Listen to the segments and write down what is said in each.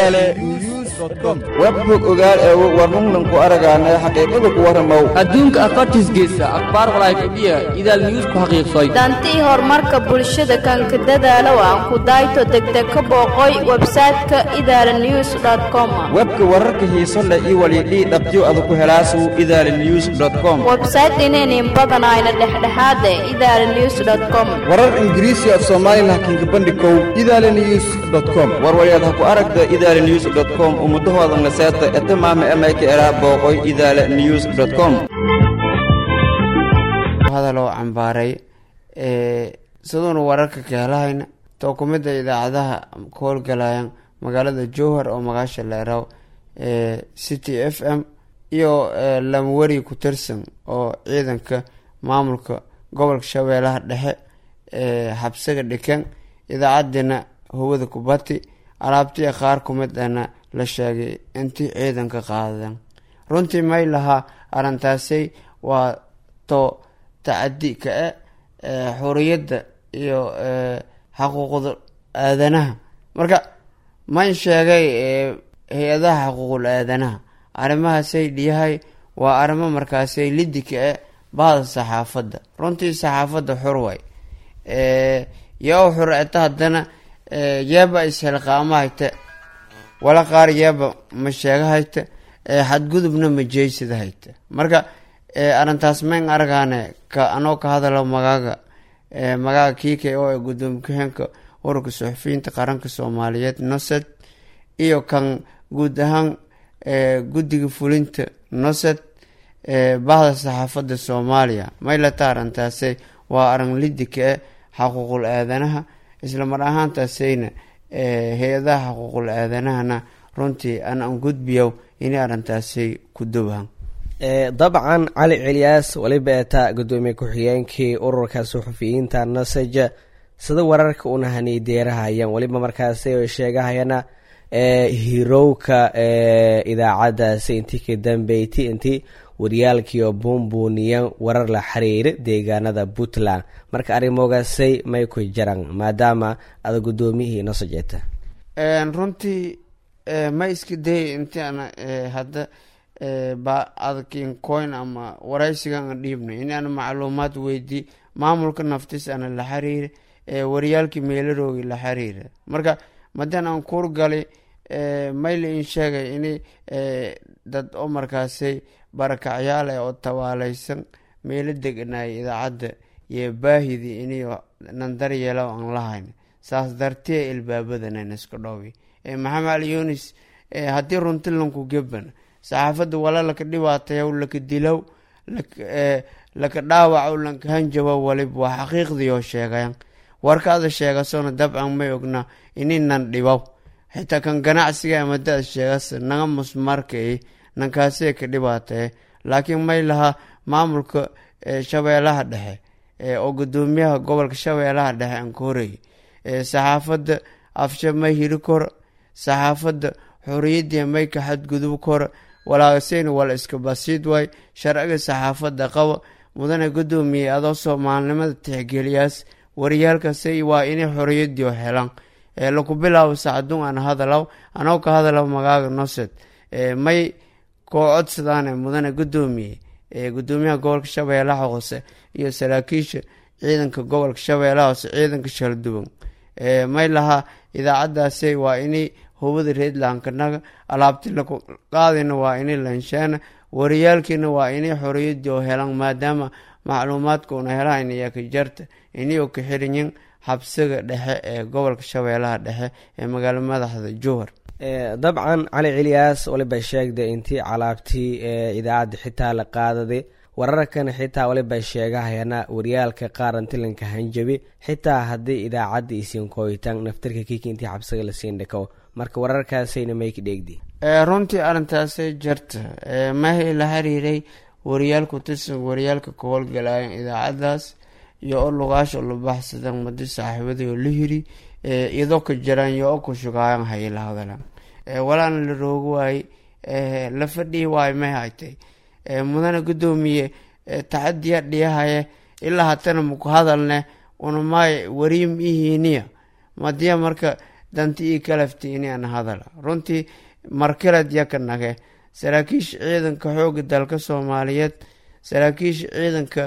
idaale news com webbog ogaal eego warnungnan ku aragaanay xaqiiqada ku warramow adduunka afartiisgeysa akhbaar walaayfadhiya idaal news ku xaqiiqsay dantii horumarka bulshada kanka dadaalow aan ku dayto degdeg ka booqoy websayte-ka idaala news com webka wararka xiiso leh iyo walidhii dhabtiyo ada ku helaasu idaale news com websayte inaynin badanayna dhexdhexaade idaala news com warar ingiriisi af soomaalilah kinka bandhikow idaale news com warwalyaad ha ku aragta idaale news com ummudahooda naseeta etamaama emayka eraa booqoy idaale news com hadaloo cambaaray siduuna wararka ka helahayna too ku mida idaacadaha ka howlgalayaan magaalada jowhar oo magaasha leeraw city f m iyo lamweri ku tirsan oo ciidanka maamulka gobolka shabeellaha dhexe xabsiga dhikan idaacaddiina howada kubati alaabtii qaar ku mid ana la sheegay intii ciidanka qaadadan runtii may lahaa arrintaasay waa to tacadi ka-e xuriyadda iyo xaquuqda aadanaha marka man sheegay hay-adaha xaquuqul aadanaha arrimahaasay dhiyahay waa arrimo markaasay lidi ka-e bahda saxaafadda runtii saxaafadda xur way yaa xur eta haddana yeeba isxilqaamo hayte wala qaar yeeba ma sheega hayte xadgudubna ma jeysida hayte marka arrintaas mayn argaane ka anoo ka hadalo magaaga magaaga kiika oo ee gudoomiye ku-xeenka ururka suxufiyiinta qaranka soomaaliyeed nosed iyo kan guud ahaan guddiga fulinta nosed bahda saxaafadda soomaaliya maylata arrintaase waa arin lidika e xaquuqul aadanaha isla mar ahaantaasayna hay-adaha xaquuqul aadanahana runtii an an gudbiyow inay arrintaasay ku dowhan dabcan cali cilyaas weliba eeta gudoomiye ku-xigeenkii ururka suxufiyiinta nasaj sida wararka una haniideerahayaan weliba markaasi ay sheegahayana hirowka idaacadaasi intii ka dambeyti intii waryaalkiio buunbuuniyan warar la xiriira deegaanada puntland marka arrimogaasay may ku jaran maadaama ada gudoomiyihii nasajeeta runtii ma iska dayay intii ana hadda ba adkin coin ama waraysigan an dhiibnay in ana macluumaad weydii maamulka naftis ana la xiriira waryaalkii meelaroogi la xiriira marka madan aan kuurgalay mayla in sheegay in dad oo markaasay barakacyaal eh oo tabaaleysan meelo deganay idaacadda iyo baahidii iniyo nandaryeela aan lahayn saas dartee ilbaabadan iska dhoobi maxamed ali yunis haddii runti lanku geban saxaafadda wala laka dhibaatayow laka dilow laka dhaawacow lanka hanjabow walib waa xaqiiqdii oo sheegayan warkaada sheegasona dabcan may ogna ininan dhibow xitaa kan ganacsiga amadaad sheegas naga musmarkay nankaasee ka dhibaataye laakiin may lahaa maamulka shabeelaha dhexe oo gudoomiyaha gobolka shabeelaha dhexe aan ka horeyay saxaafadda afsha may hiri kora saxaafadda xoriyadii may ka xadgudub kora walaagaseyna wala iska basiid waay sharciga saxaafadda qaba mudane gudoomiye adoo soomaalinimada tixgeliyaas waryaalkasay waa inay xoriyadii helaan laku bilaabo sacadun aan hadalaw anoo ka hadalaw magaaga nosed may koo codsadaan mudane gudoomiye gudoomiyaha gobolka shabeellaha hoose iyo saraakiisha ciidanka gobolka shabeellaha hoose ciidanka shalduban may lahaa idaacadaasay waa inay hubada reedlankanaga alaabti laku qaadina waa inay lanshaana wariyaalkiina waa inay xoriyadii oo helaan maadaama macluumaadka una helaan ayaa ka jarta inayoo ka xirinyin xabsiga dhexe ee gobolka shabeellaha dhexe ee magaalo madaxda jowhar dabcan cali cilyaas waliba sheegda intii calaabtii idaacadda xitaa la qaadaday wararkan xitaa waliba sheegahayana waryaalka qaarantilanka hanjabi xitaa haddii idaacadda isiin kooyitaan naftarka kiki intii xabsiga lasiin dhako marka wararkaasayna mayka dheegdi runtii arrintaasay jarta mahay la xiriiray waryaal ku tirsan waryaalka ka howlgalayan idaacadaas iyo o lugaasha la baxsadan madi saaxiibadii oo la hiri iyadoo ka jiraan iyo o ku shugaayan hay la hadalan walaana la roogi waaye la fadhihi waayo may haytay mudane gudoomiye taxadiya dhiyahaye ilaa hatana maku hadalne unamay wariim ihiiniya madiya marka danti ii kalafti inaan hadala runtii markaled yaka nage saraakiisha ciidanka xooga dalka soomaaliyeed saraakiisha ciidanka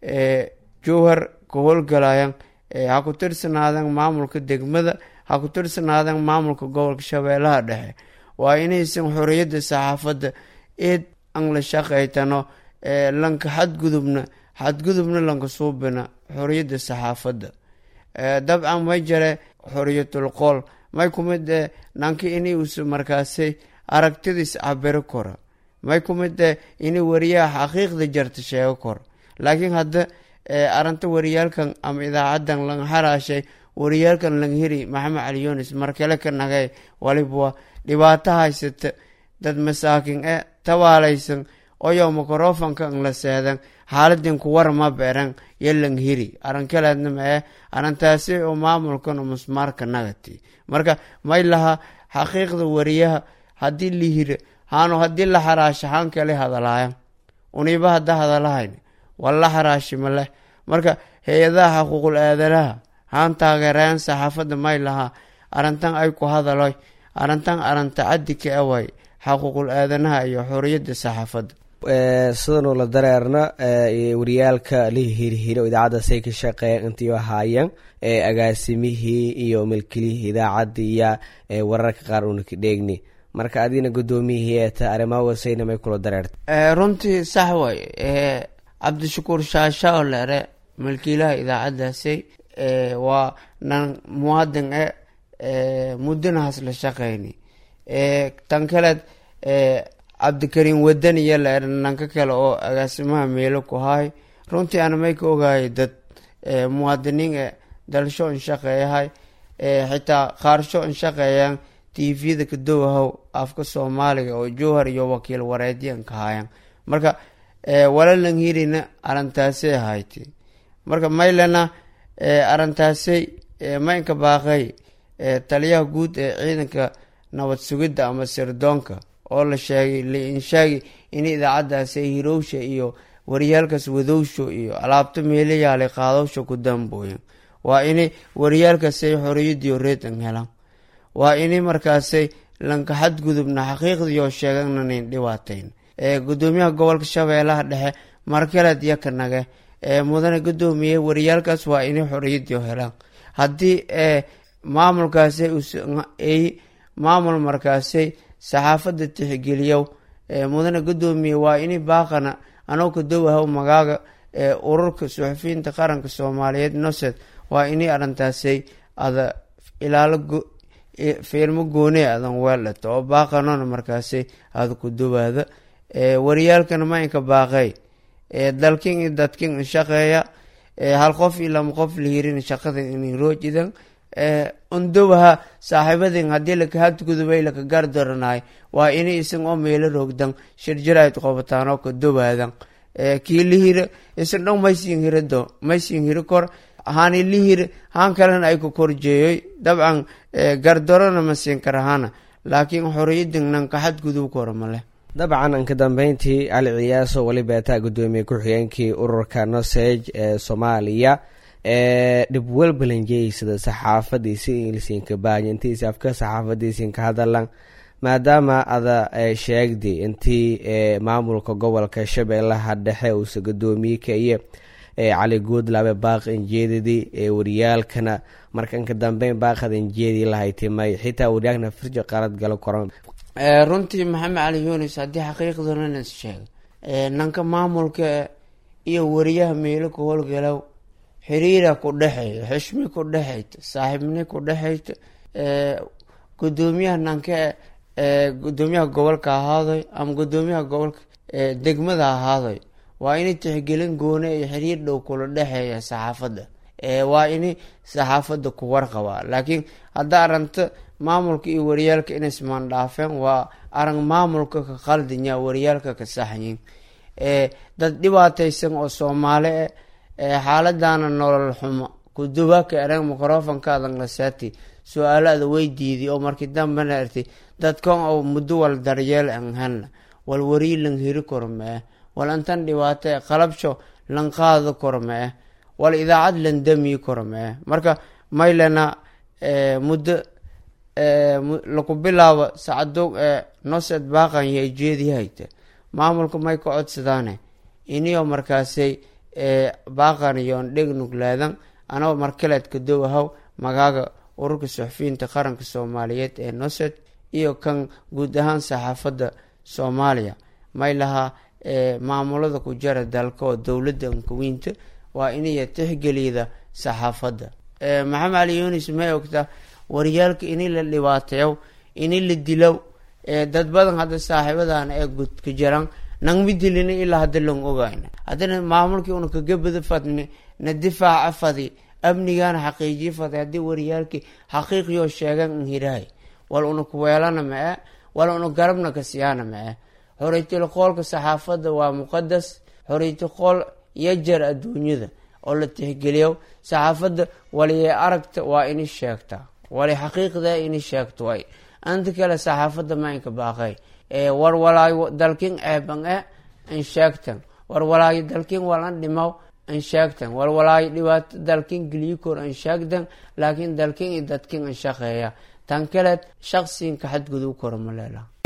jowhar ka howlgalayan ha ku tirsanaadan maamulka degmada ha ku tirsanaadan maamulka gobolka shabeellaha dhexe waa inaysan xoriyadda saxaafadda eed an la shaqaytano lanka xadgudubna xadgudubna lanka suubina xoriyadda saxaafadda dabcan may jare xoriyatul qool may kumid e nanka inay us markaasay aragtidiis cabiro kora may kumid e inay wariyaha xaqiiqda jarta sheego kora laakiin hadda aranta wariyaalkan ama idaacadan lang xaraashay wariyaalkan lang hiri maxamed cali yunis markale ka nagay waliba waa dhibaato haysata dad masaakin e tabaalaysan oyo microfonka ang la seedan xaaladin kuwar ma beran yo lang hiri arankaleedna mae arantaasi oo maamulkan musmaarka nagati marka may laha xaqiiqda wariyaha haddii la hira haanu haddii la xaraasha haan kale hadalaayan uniba hadda hadalahayn wala xaraashi maleh marka hay-adaha xaquuqul aadanaha haan taageerayan saxaafadda may lahaa arintan ay ku hadaloy arintan aranta caddi ka away xaquuqul aadanaha iyo xoriyadda saxaafadda sidanuu la dareerna wariyaalka la hirhiro idaacadda say ka shaqeeyan intii ahaayeen agaasimihii iyo milkilihii idaacadda iyo wararka qaar una ka dheegni marka adigna guddoomiyihii eeta arrimaha wasayna may kula dareerta runtii sax way cabdishakuur shaasha oo leere milkiilaha idaacaddaasi waa nan muwaadin e muddanahaas la shaqeyni tan kaleed cabdikariim wadan iyo leere nanka kale oo agaasimaha meelo ku haay runtii ana may ka ogaayay dad muwaadiniin e dalsho in shaqeeyahay xitaa qaarsho in shaqeeyaan tvda kadowahow afka soomaaliga oo jowhar iyo wakiil wareedyan ka haayan marka walalan hirina arintaasay ahayti marka maylena arintaasay maynka baaqay taliyaha guud ee ciidanka nabad sugidda ama sirdoonka oo la sheegay liinshaagi in idaacaddaasay hirowsha iyo wariyaalkaas wadowsho iyo alaabta meelayaala qaadowsha ku dambooyin waa inay wariyaalkaasay xoriyadiyo reedan helaan waa inay markaasay lanka xadgudubna xaqiiqdiioo sheegananin dhibaatayn gudoomiyaha gobolka shabeellaha dhexe markaleed iyo kanage mudane gudoomiye wariyaalkaas waa inay xoriyadiio helaan haddii maamulkaasay ay maamul markaasay saxaafadda tixgeliyow mudane gudoomiye waa inay baaqana anoo kadowahow magaaga ururka suxufiyiinta qaranka soomaaliyeed nosed waa inay arintaasay ada ilaalo fiilmo goone adan weeldhato oo baaqanona markaasay ada ku dawaada wariyaalkana ma inka baaqey dalkin iyo dadkin inshaqeeya hal qof iyo lama qof la hirin shaqada inay roojidan undowaha saaxiibadin haddii lakahadgudubay laka gardaranaay waa inay isan oo meelo roogdan shirjirayd qobataan oo ka dowaadan kii lihira isan dhan maysin hirado maysin hiri kor haani lihir haan kalena ay ku korjeeyoy dabcan gardarona ma siin karahana laakiin xoriyadin nanka xadgudub kora maleh dabcan anka dambeyntii cali ciyaaso weli beetaa gudoomiye ku-xigeenkii ururka noseg ee soomaaliya dhib walbalanjeysada saxaafadiisi ingilisinka baanyintiisi afka saxaafadiisinka hadalan maadaama ada sheegdi intii maamulka gobolka shabeellaha dhexe uusa gudoomiye kaiyo cali guudlaabe baaq injeedadii wariyaalkana markanka dambeyn baaqad injeedii lahaytimay xitaa wariyaalkana firjo qalad galo koran runtii maxamed cali yunis haddii xaqiiqdana is sheega nanka maamulka iyo wariyaha meelo ku howlgalow xiriira ku dhexeeya xishmi ku dhexeyta saaxiibni ku dhexeyta gudoomiyaha nanka gudoomiyaha gobolka ahaadoy ama gudoomiyaha gobolka degmada ahaadoy waa inay tixgelin goone iyo xiriir dhow kula dhexeeya saxaafadda waa inay saxaafadda ku warqabaa laakiin hadda aranta maamulka iyo wariyaalka inay ismaandhaafeen waa arag maamulka ka qaldinya wariyaalka ka saxyin dad dhibaataysan oo soomaali e xaaladana nolol xumo kudubaaka erang microfonkaadan lasaati su-aalaada way diiday oo markii dambena ertay dadkan oo muddo wal daryeel an helna wal warii lan hiri koro mee wal intan dhibaato e qalabsho lan qaado koro mee wal idaacad lan damiyi koro mee marka maylena muddo laku bilaabo sacadog ee nosed baaqan iyo jeedihayta maamulka may ka codsadaane iniyo markaasay baaqan iyoon dheg nuglaadan anagoo markaleedka dowahaw magaaga ururka suxufiyiinta qaranka soomaaliyeed ee nosed iyo kan guud ahaan saxaafadda soomaaliya may lahaa maamulada ku jara dalka oo dowladda ankawiinta waa iniyo tixgeliyada saxaafadda maxamed cali yunis may ogtaa waryaalka ini la dhibaateeyo ini la dilow dad badan hadda saaxiibadan ee gudka jaran nangmi dilina ilaa hadda lang ogayna haddana maamulkii una kagabada fadni na difaaca fadi amnigana xaqiijiye fadi haddii waryaalkii xaqiiqiyoo sheegan n hirahay wal una kuweelana ma-e wal una garabna ka siyaana ma-e xoriytil qoolka saxaafadda waa muqadas xoriytil qool yajar adduunyada oo la tixgeliyo saxaafadda waliye aragta waa ini sheegtaa wali xaqiiqda ini sheegto way anta kale saxaafadda ma inka baaqay war walaayo dalkin ceeban e an sheegtan war walaayo dalkin walan dhimaw an sheegtan war walaayo dhibaato dalkin geliyikoor an sheegtan laakiin dalkin iyo dadkin an shaqeeya tan kaleed shaqsiinka xadgudub kora ma leelaha